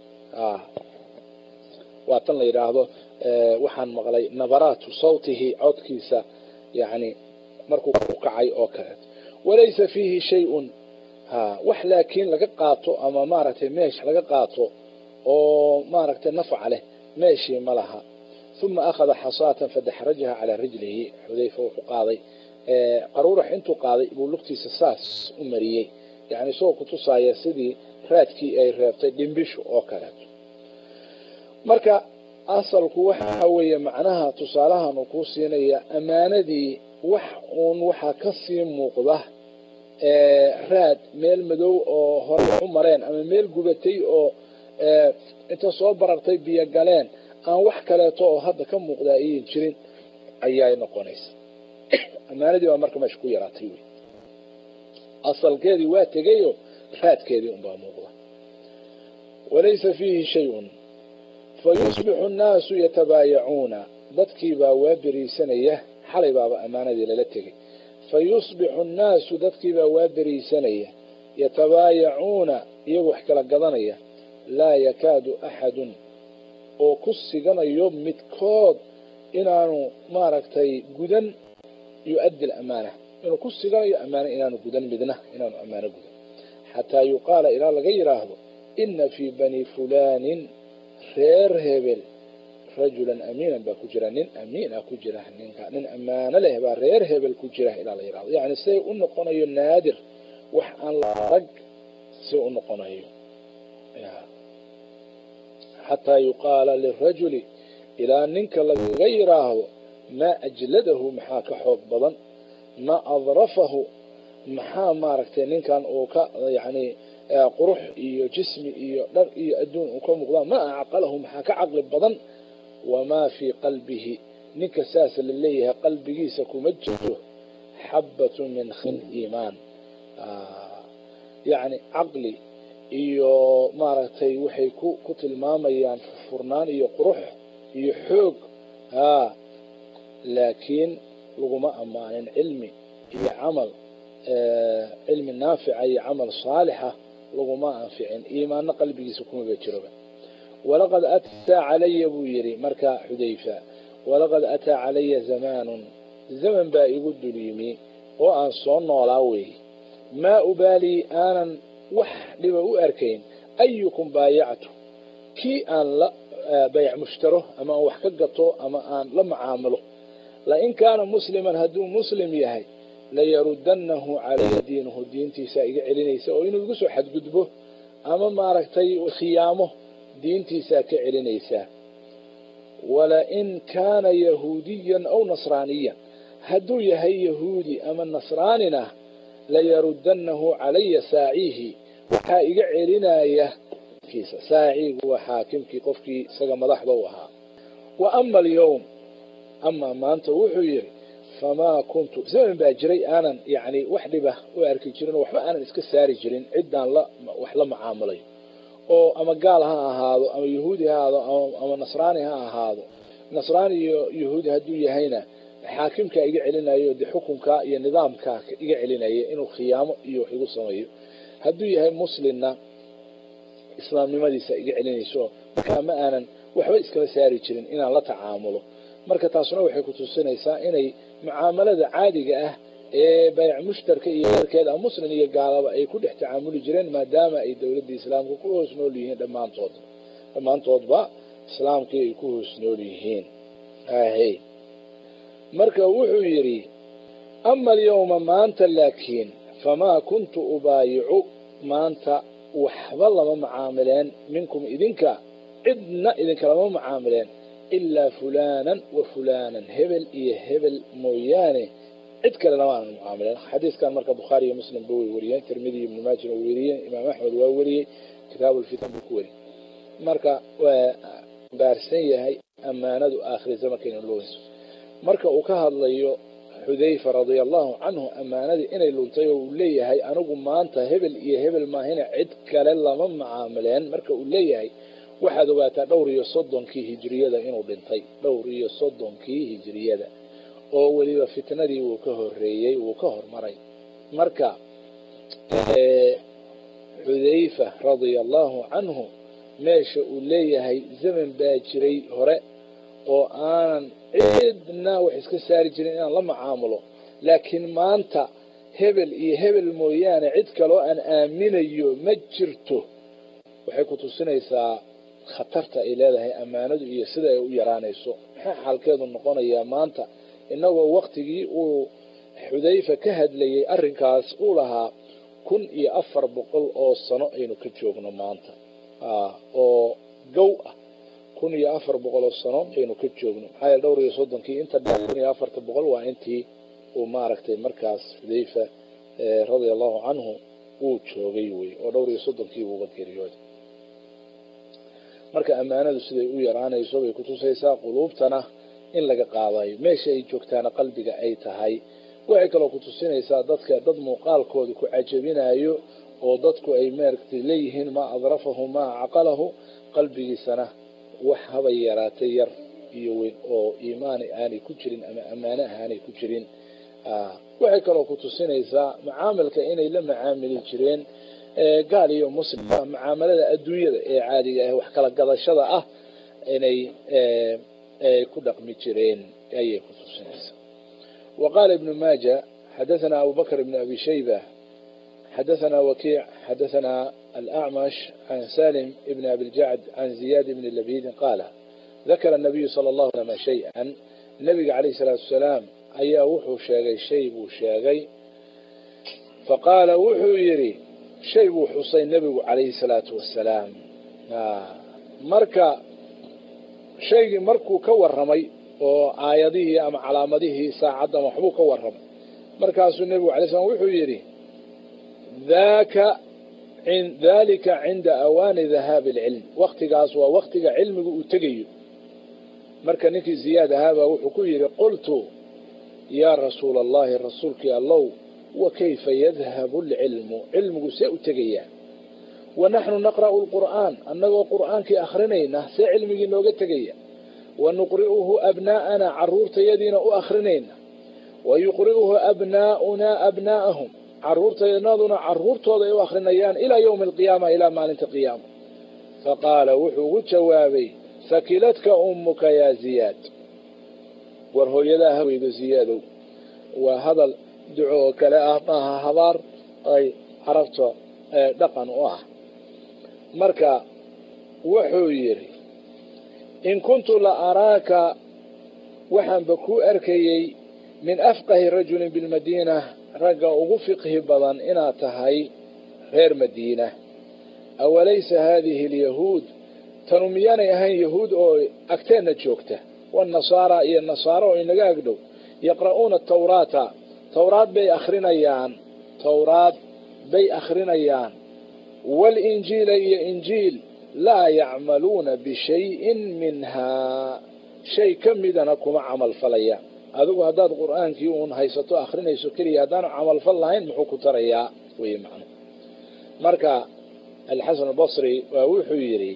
waa tan la yidhaahdo waxaan maqlay nabaraatu sawtihi codkiisa yani markuu ku kacay oo kaleeto walaysa fiihi shay-un wax laakiin laga qaato ama maaragtay meesh laga qaato oo maaragtay nafca leh meeshii ma laha uma akhada xasaatan fadaxrajaha calaa rijlihi xudayfa wuxuu qaaday qaruurax intuu qaaday buu lugtiisa saas u mariyey yani isagoo kutusaaya sidii raadkii ay reebtay dhimbishu oo kaleeto marka asalku waxa weeye macnaha tusaalahan uu kuu siinaya ammaanadii wax uun waxaa kasii muuqda raad meel madow oo hore u mareen ama meel gubatay oo inta soo barartay biyo galeen aan wax kaleeto oo hadda ka muuqda ayan jirin ayay noqonaysa ammaanadii baa marka meesha ku yaraatay wy asalkeedii waa tegayo raadkeedii unbaa muuqda walaysa fiihi shayun fayusbixu annaasu yatabaayacuuna dadkii baa waa beriisanaya xalay baaba ammaanadii lala tegay fayusbixu annaasu dadkii baa waa beriisanaya yatabaayacuuna iyagu wax kala gadanaya laa yakaadu axadun oo ku siganayo midkood inaanu maaragtay gudan yu-addi lamaana inuu ku siganayo amaano inaanu gudan midna inaanu ammaano gudan xataa yuqaala ilaa laga yidhaahdo ina fii bani fulaanin reer hebel rajulan amiinan baa ku jira nin amiina ku jira ninka nin ammaano leh baa reer hebel ku jira ilaa la yidhahdo yani siday u noqonayo naadir wax aan la arag si u noqonayo xataa yuqaala lirajuli ilaa ninka lagaga yidhaahdo maa ajladahu maxaa ka xoog badan maa adrafahu maxaa maaragtay ninkan uu ka yani qurux iyo jismi iyo dhar iyo adduun uu ka muuqdaa maa acqalahu maxaa ka caqli badan wamaa fii qalbihi ninka saas la leeyahay qalbigiisa kuma jirto xabbatu min khil iimaan yani caqli iyo maaragtay waxay ku ku tilmaamayaan furnaan iyo qurux iyo xoog haa laakiin laguma ammaanin cilmi iyo camal cilmi naafica iyo camal saalixa laguma anficin iimaanna qalbigiisa kumaba jiroba walaqad ataa calaya buu yidhi markaa xudayfa walaqad ataa calaya zamaanun zaman baa igu dul yimi oo aan soo noolaa weeye maa ubaalii aanan wax dhiba u arkayn ayukum baayactu kii aan la bayc mushtaro ama aan wax ka gato ama aan la macaamilo lain kaana musliman hadduu muslim yahay layarudanahu calaya diinuhu diintiisa iga celinaysa oo inuu igu soo xadgudbo ama maaragtay khiyaamo diintiisaa ka celinaysaa walain kaana yahuudiyan aw nasraaniyan hadduu yahay yahuudi ama nasraanina layarudanahu calaya saaciihi waxaa iga celinaya saaciigu waa xaakimkii qofkii isaga madaxda u ahaa wa ama alyawm amaa maanta wuxuu yidhi famaa kuntu zaman baa jiray aanan yani wax dhiba u arki jirin oo waxba aanan iska saari jirin ciddaan la wax la macaamulay oo ama gaal ha ahaado ama yahuudi ha ahaado ama nasraani ha ahaado nasraani iyo yahuudi hadduu yahayna xaakimkaa iga celinayo de xukunkaa iyo nidaamkaa iga celinaya inuu khiyaamo iyo wax igu sameeyo hadduu yahay muslimna islaamnimadiisa iga celinayso markaa ma aanan waxba iskala saari jirin inaan la tacaamulo marka taasuna waxay kutusinaysaa inay mucaamalada caadiga ah ee bayc mushtarka iyo eerkeeda muslim iyo gaalaba ay ku dhex tacaamuli jireen maadaama ay dowladda islaamka ku hoos nool yihiin dhammaantood dhammaantoodba islaamkii ay ku hoos nool yihiin ahe marka wuxuu yidhi ama alyawma maanta laakiin famaa kuntu ubaayicu maanta waxba lama macaamileen minkum idinka cidna idinkalama macaamileen ilaa fulaanan wa fulaanan hebel iyo hebel mooyaane cid kale lama aanan mucaamileen xadiiskan marka bukhaari iyo muslim ba way wariyeen tirmidi ibnu maajin waa weriyeen imaam axmed waa weriyey kitaabulfitan buu ku weriyey marka waa baarsan yahay ammaanadu aakhiri zamankeena looyso marka uu ka hadlayo xudayfa radia allahu canhu ammaanadii inay luntay oo uu leeyahay anigu maanta hebel iyo hebel maahina cid kale lama macaamileen marka uu leeyahay waxaad ogaataa dhowr iyo soddonkii hijiriyada inuu dhintay dhowr iyo soddonkii hijiriyada oo weliba fitnadii wuu ka horeeyey wuu ka hormaray marka xudayfa radia allahu canhu meesha uu leeyahay zaman baa jiray hore oo aanan cidna wax iska saari jirin inaan la macaamulo laakiin maanta hebel iyo hebel mooyaane cid kaloo aan aaminayo ma jirto waxay ku tusinaysaa khatarta ay leedahay ammaanadu iyo sida ay u yaraanayso maxaa xaalkeedu noqonayaa maanta innagoo waktigii uu xudayfa ka hadlayay arrinkaas uu lahaa kun iyo afar boqol oo sano aynu ka joogno maanta oo gow ah kun iyo afar boqol oo sano aynu ka joogno maxaa yeele dhowr iyo soddonkii inta dheer kun iyo afarta boqol waa intii uu maaragtay markaas xudayfa radia allahu canhu uu joogay wey oo dhowr iyo soddonkii buuba geeriyooday marka ammaanadu siday u yaraanayso bay kutusaysaa quluubtana in laga qaadayo meesha ay joogtaana qalbiga ay tahay waxay kaloo kutusinaysaa dadka dad muuqaalkooda ku cajabinayo oo dadku ay maaragtay leeyihiin maa adrafahu maa caqalahu qalbigiisana wax habay yaraatay yar iyo weyn oo iimaani aanay ku jirin ama ammaane aanay ku jirin waxay kaloo kutusinaysaa macaamilka inay la macaamili jireen gaal iyo muslim macaamalada adduunyada ee caadiga ah wax kala gadashada ah inay ku dhaqmi jireen ayay kutusinaysaa wa qaala ibnu maaja xadathana abu bakr ibn abi shayba xadathana wakiic xadathana alacmash can salim ibn abiljacd can ziyad ibn labidin qaala dakara nabiyu sala allahu alama shay-an nabiga calayh salaatu wasalaam ayaa wuxuu sheegay shay buu sheegay faqaala wuxuu yidhi shay buu xusay nebigu calayhi salaatu wasalaam marka shaygii markuu ka warramay oo aayadihii ama calaamadihii saacaddan waxbuu ka warramay markaasuu nebigu alay slam wuxuu yidhi daka dalika cinda awaani dahaabi alcilm waktigaas waa waktiga cilmigu uu tegayo marka ninkii ziyaad ahaabaa wuxuu ku yidhi qultu yaa rasuula allahi rasuulkii allow wa kayfa yadhabu alcilmu cilmigu see u tegayaa wa naxnu naqra'u lqur'aan annagoo qur'aankii akhrinayna see cilmigii nooga tegaya wa nuqri'uhu abnaa'ana carruurtayadiina u akhrinayna wa yuqri'uhu abnaa'unaa abnaa'ahum carruurtaynaduna carruurtooda ay u akhrinayaan ilaa yowmi alqiyaama ilaa maalinta qiyaama faqaala wuxuu ugu jawaabay sakiladka ummuka yaa ziyaad war hooyadaa haweydo ziyaadow waa hadal duco oo kale ah maaha habaar ay carabta dhaqan u ah marka wuxuu yidhi in kuntu la araaka waxaanba kuu arkayey min afqahi rajulin bilmadiina ragga ugu fiqhi badan inaad tahay reer madiina awalaysa haadihi alyahuud tanu miyaanay ahayn yahuud oo agteenna joogta wanasaara iyo nasaaro oo inaga agdhow yaqra'uuna tawraata tawraad bay akhrinayaan tawraad bay akhrinayaan waalinjiila iyo injiil laa yacmaluuna bishayin minhaa shay ka midana kuma camal falayaan adigu haddaad qur'aankii uun haysato akhrinayso keliya haddaanu camalfal lahayn muxuu ku tarayaa wey macnu marka alxasan albasri waa wuxuu yidhi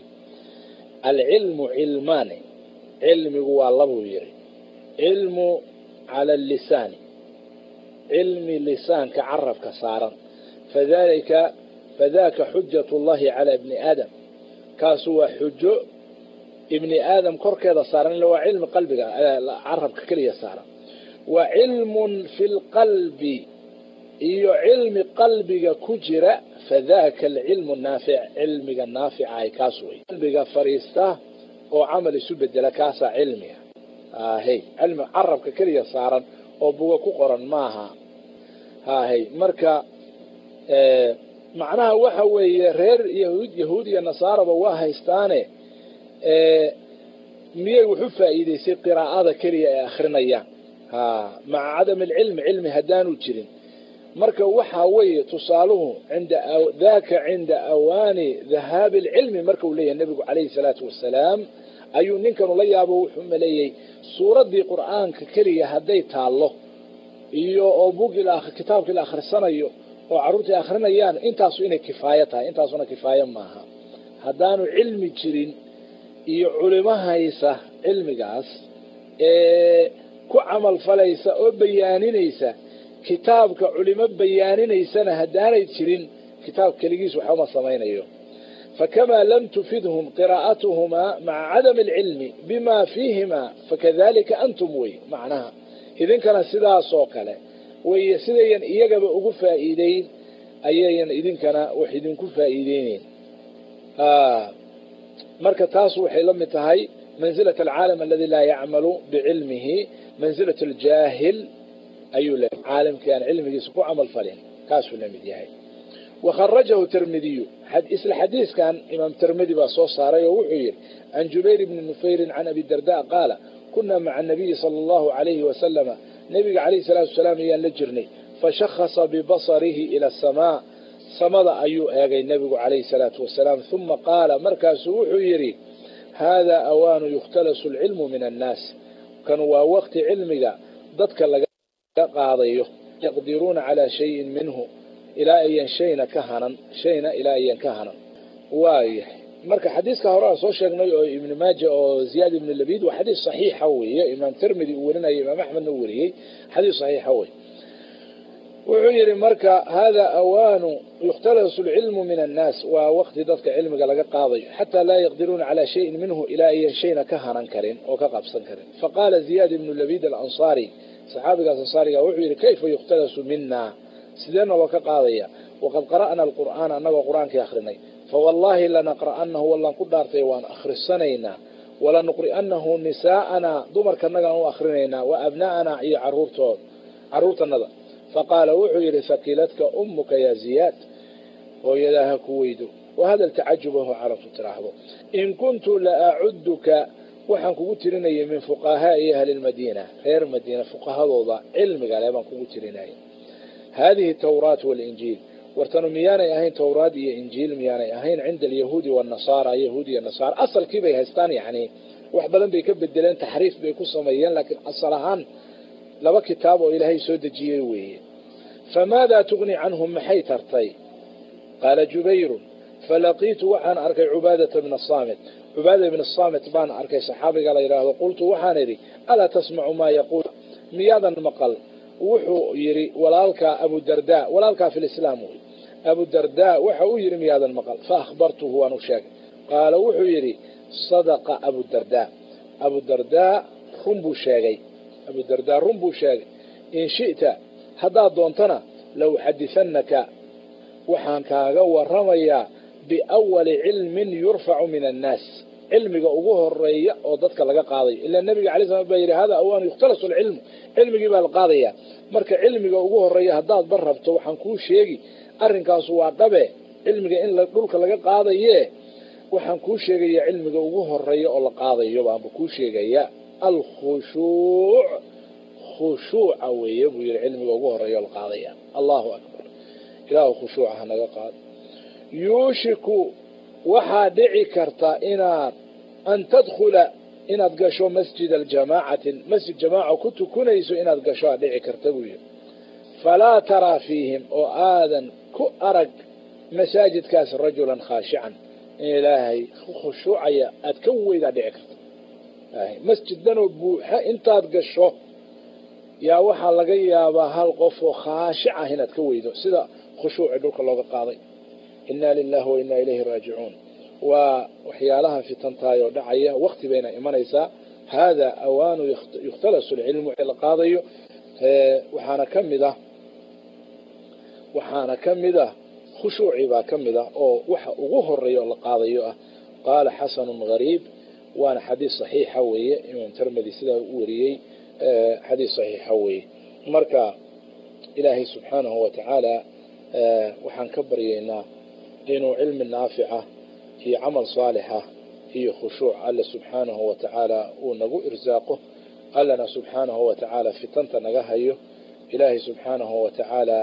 alcilmu cilmaani cilmigu waa labuu yidhi cilmu cala allisaani cilmi lisaanka carabka saaran fadalika fadaka xujat llahi calaa ibni aadam kaasu waa xujo ibni aadam korkeeda saaran illa waa cilmi qalbiga carabka keliya saaran wa cilmun fi lqalbi iyo cilmi qalbiga ku jira fadaka alcilmu naafic cilmiga naaficahay kaas wey qalbiga fadhiista oo camal isu bedela kaasaa cilmiga hahey cilmi carabka keliya saaran oo buga ku qoran maaha hahey marka macnaha waxa weeye reer yahuud yahuud iyo nasaaraba waa haystaane miyay wuxu faa'iidaysay qiraa'ada keliya ay akrinayaan ha maca cadami alcilmi cilmi haddaanu jirin marka waxaa weeye tusaaluhu inda daka cinda awaani dhahaabi alcilmi marka uu leeyahay nebigu calayhi salaatu wasalaam ayuu ninkanu la yaabo wuxuu maleeyey suuraddii qur'aanka keliya hadday taallo iyo oo bugii kitaabkii la akhrisanayo oo carruurtii akrinayaan intaasu inay kifaayo tahay intaasuna kifaayo maaha haddaanu cilmi jirin iyo culimo haysa cilmigaas ee ku camal falaysa oo bayaaninaysa kitaabka culimo bayaaninaysana haddaanay jirin kitaab keligiis waxbama samaynayo fakamaa lam tufidhum qiraa'atuhumaa maca cadami alcilmi bima fiihima fakadalika antum wey macnaha idinkana sidaasoo kale weye sidayan iyagaba ugu faa'iideyn ayayan idinkana wax idinku faa'iideyneyn marka taas waxay la mid tahay manzilat alcaalam aladi laa yacmalu bicilmihi manzilat aljaahil ayuu leeyahy caalamkii aan cilmigiisa ku camal falin kaasuu la mid yahay wakharajahu tirmidiyu isla xadiiskan imaam tirmidi baa soo saaray oo wuxuu yidhi can jubayr bni nufayrin can abi darda qaala kunaa maca anabiyi sala allahu alayhi wasalama nebiga calayhi salaatu wasalaam ayaan la jirnay fashakhasa bibasarihi ila asamaa samada ayuu eegay nebigu calayhi salaatu wasalaam uma qaala markaasuu wuxuu yidhi haadaa awaanu yukhtalasu alcilmu min annaas kan waa waqti cilmiga dadka laga qaadayo yaqdiruuna calaa shayin minhu ilaa ayan shayna ka hanan shayna ilaa ayan ka hanan waayahay marka xadiiska hore aan soo sheegnay oo ibnu maaja oo ziyaad ibnu labid waa xadiis saxiixa weeye imaam tirmidi uu warinaya imaam axmedna uu wariyey xadiis saxiixa wey wuxuu yidhi marka hada awaanu yukhtalasu alcilmu min annaas waa waqti dadka cilmiga laga qaadayo xataa laa yaqdiruuna calaa shayin minhu ilaa ayan shayna ka hanan karin oo ka qabsan karin faqaala ziyaad ibnu labid alansaari saxaabigaas ansaariga wuxuu yidhi kayfa yukhtalasu mina sideena loo ka qaadaya waqad qara'na alqur'aana annagoo qur-aankii akrinay fawallaahi lanaqra'anahu wallaan ku dhaartay waan akhrisanaynaa walanuqri'anahu nisaa'anaa dumarkanagaan u akrinaynaa wa abna'anaa iyo caruurtood carruurtanada faqaala wuxuu yidhi hakiladka ummuka yaa ziyaad hooyadaa ha ku weydo wahada tacajubahu carabtu tiraahdo in kuntu la acuduka waxaan kugu tirinayay min fuqahaai ahli lmadiina reer madiina fuqahadooda cilmiga le baan kugu tirinaya hadihi tawraat walinjiil wartanu miyaanay ahayn tawraad iyo injiil miyaanay ahayn cinda alyahuudi wanasaara yahuud iyo nasaara asalkii bay haystaan yani wax badan bay ka bedeleen taxriif bay ku sameeyeen laakiin asal ahaan laba kitaab oo ilaahay soo dejiyey weeye famaadaa tugni canhum maxay tartay qaala jubayrun falaqiitu waxaan arkay cubaadata bna saamit cubaada ibna saamit baan arkay saxaabiga la yidhaahdo qultu waxaan idhi alaa tasmacu maa yaquul miyaadan maqal wuxuu yidhi walaalkaa abudarda walaalkaa fi lislaam wey abudarda waxa uu yidhi miyaadan maqal faahbartuhu waan u sheegay qaala wuxuu yidhi sadaqa abudarda abudarda run buu sheegay abudarda run buu sheegay in shi'ta haddaad doontana la uxadihanaka waxaan kaaga waramayaa biawali cilmin yurfacu min annaas cilmiga ugu horeeya oo dadka laga qaadayo ilaa nabiga alay slam baa yidhi hada awaan yukhtalasu alcilmu cilmigii baa la qaadaya marka cilmiga ugu horeeya haddaad bar rabto waxaan kuu sheegi arrinkaasu waa dhabe cilmiga in dhulka laga qaadaye waxaan kuu sheegaya cilmiga ugu horeeya oo la qaadayo baanba kuu sheegaya alkhushuuc khushuuca weeye buu yihi cilmiga ugu horeeya oo la qaadaya allahu akbar ilaahu khushuuca hanaga qaado yuushiku waxaa dhici karta inaad an tadkhula inaad gasho masjid aljamaacatin masjid jamaaca ku tukunayso inaad gasho aad dhici karta buu yihi falaa taraa fiihim oo aadan ku arag masaajidkaas rajulan khaashican in ilaahay khushuucaya aad ka weydaa dhici karta masjiddanoo buuxa intaad gasho yaa waxaa laga yaabaa hal qof oo khaashic ah inaad ka weydo sida khushuuci dhulka looga qaaday inna lilahi wa inna ilayhi raajicuun waa waxyaalaha fitantaayoo dhacaya wakti bayna imanaysaa hada awaanu yukhtalasu lcilmu la qaadayo waxaana ka mid ah waxaana ka mid ah khushuuci baa ka mid ah oo waxa ugu horeeya oo la qaadayo ah qaala xasanu gariib waana xadiis saxiixa weeye imaam termedi sidaa u wariyey xadiis saxiixa weeye marka ilaahay subxaanahu wa tacaala waxaan ka baryaynaa inuu cilmi naafica iyo camal saalixa iyo khushuuc alle subxaanahu wa tacaala uu nagu irsaaqo allana subxaanahu wa tacaala fitanta naga hayo ilaahay subxaanahu wa tacaala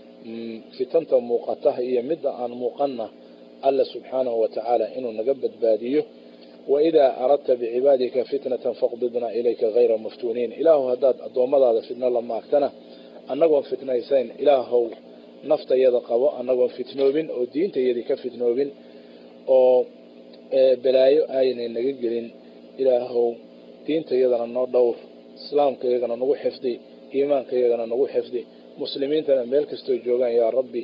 fitanta muuqata iyo midda aan muuqanna alla subxaanahu wa tacaala inuu naga badbaadiyo waidaa aradta bicibaadika fitnatan faqbidna ilayka hayra maftuuniin ilaahu haddaad addoommadaada fitno la maagtana annagoon fitnaysayn ilaahow naftayada qabo annagoon fitnoobin oo diintayadii ka fitnoobin oo balaayo aynay naga gelin ilaahow diintayadana noo dhowr islaamkayagana nagu xifdi iimaankayagana nagu xifdi muslimiintana meel kastoo joogaan yaa rabbi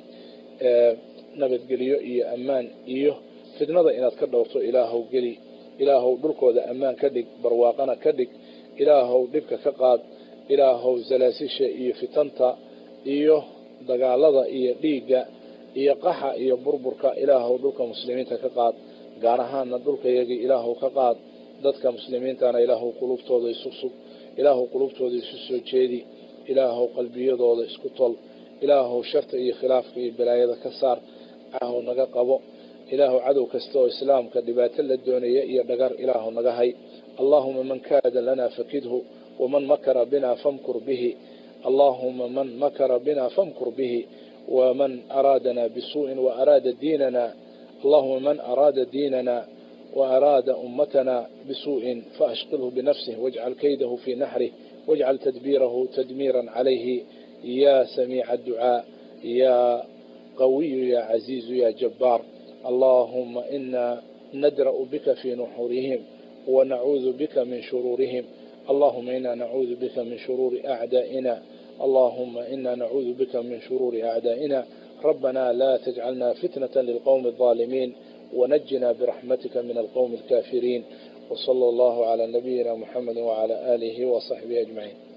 nabadgelyo iyo ammaan iyo fitnada inaad ka dhowrto ilaahow geli ilaahow dhulkooda ammaan ka dhig barwaaqana ka dhig ilaahow dhibka ka qaad ilaahow salaasisha iyo fitanta iyo dagaalada iyo dhiigga iyo qaxa iyo burburka ilaahow dhulka muslimiinta ka qaad gaar ahaana dhulkayagii ilaahow ka qaad dadka muslimiintana ilaahow qulubtooda isu sug ilaahow qulubtooda isu soo jeedi ilaahow qalbiyadooda isku tol ilaahow sharta iyo khilaafka iyo balaayada ka saar ilaahow naga qabo ilaahow cadow kasta oo islaamka dhibaato la doonaya iyo dhagar ilaahow naga hay allaahuma man kaada lanaa fakidhu waman makara bina famkur bihi allaahuma man makara bina famkur bihi waman araadana bisuuءin waaraada diinana allahuma man araada diinana وأراد أمتنا بسوء فأشقله بنفسه واجعل كيده في نحره واجعل تدبيره تدميرا عليه يا سميع الدعاء يا قوي يا عزيز يا جبار اللهم إنا ندرأ بك في نحورهم ونعوذ بك من شرورهم اللهم إنا نعوذ بك من شرور أعدائنا اللهم إنا نعوذ بك من شرور أعدائنا ربنا لا تجعلنا فتنة للقوم الظالمين ونجنا برحمتك من القوم الكافرين وصلى الله على نبينا محمد وعلى آله وصحبه أجمعين